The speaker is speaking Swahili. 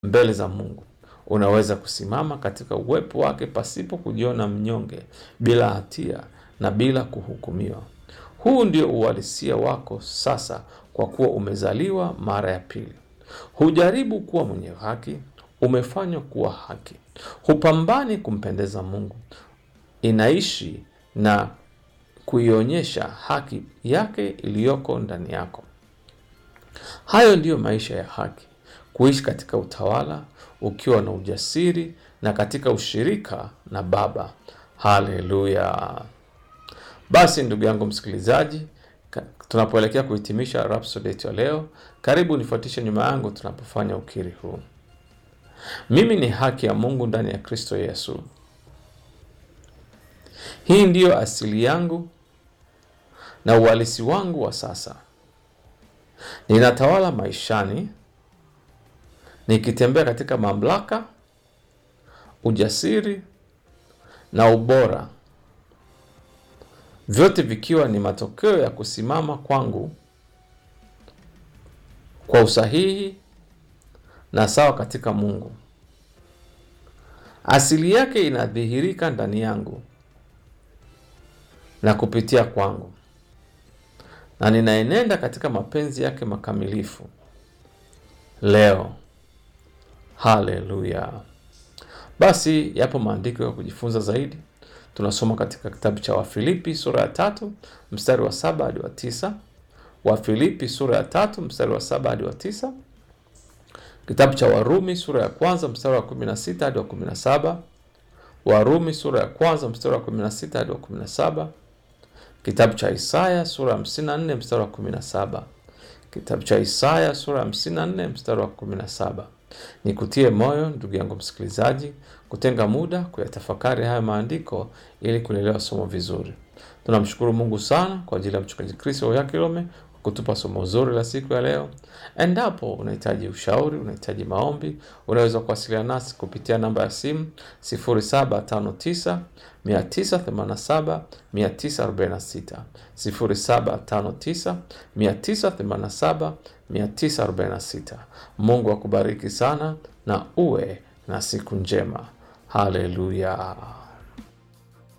mbele za Mungu. Unaweza kusimama katika uwepo wake pasipo kujiona mnyonge, bila hatia na bila kuhukumiwa. Huu ndio uhalisia wako sasa, kwa kuwa umezaliwa mara ya pili. Hujaribu kuwa mwenye haki, umefanywa kuwa haki. Hupambani kumpendeza Mungu, inaishi na kuionyesha haki yake iliyoko ndani yako. Hayo ndiyo maisha ya haki, kuishi katika utawala ukiwa na ujasiri na katika ushirika na Baba. Haleluya! Basi ndugu yangu msikilizaji, ka- tunapoelekea kuhitimisha Rhapsody yetu ya leo, karibu nifuatishe nyuma yangu tunapofanya ukiri huu. Mimi ni haki ya Mungu ndani ya Kristo Yesu. Hii ndiyo asili yangu na uhalisi wangu wa sasa. Ninatawala maishani nikitembea katika mamlaka, ujasiri na ubora, vyote vikiwa ni matokeo ya kusimama kwangu kwa usahihi na sawa katika Mungu. Asili yake inadhihirika ndani yangu na kupitia kwangu, na ninaenenda katika mapenzi yake makamilifu leo. Haleluya! Basi yapo maandiko ya kujifunza zaidi. Tunasoma katika kitabu cha Wafilipi sura ya tatu mstari wa saba hadi wa tisa. Wafilipi sura ya tatu mstari wa saba hadi wa tisa. Kitabu cha Warumi sura ya kwanza mstari wa kumi na sita hadi wa kumi na saba. Warumi sura ya kwanza mstari wa kumi na sita hadi wa kumi na saba. Kitabu cha Isaya sura ya hamsini na nne mstari wa kumi na saba. Kitabu cha Isaya sura ya hamsini na nne mstari wa kumi na saba. Nikutie moyo ndugu yangu msikilizaji, kutenga muda kuyatafakari haya maandiko ili kulielewa somo vizuri. Tunamshukuru Mungu sana kwa ajili ya mchungaji Kristo Oyakilome kwa kutupa somo zuri la siku ya leo. Endapo unahitaji ushauri, unahitaji maombi, unaweza kuwasiliana nasi kupitia namba ya simu 0759 987 946, 0759 987 946. Mungu akubariki sana na uwe na siku njema. Haleluya.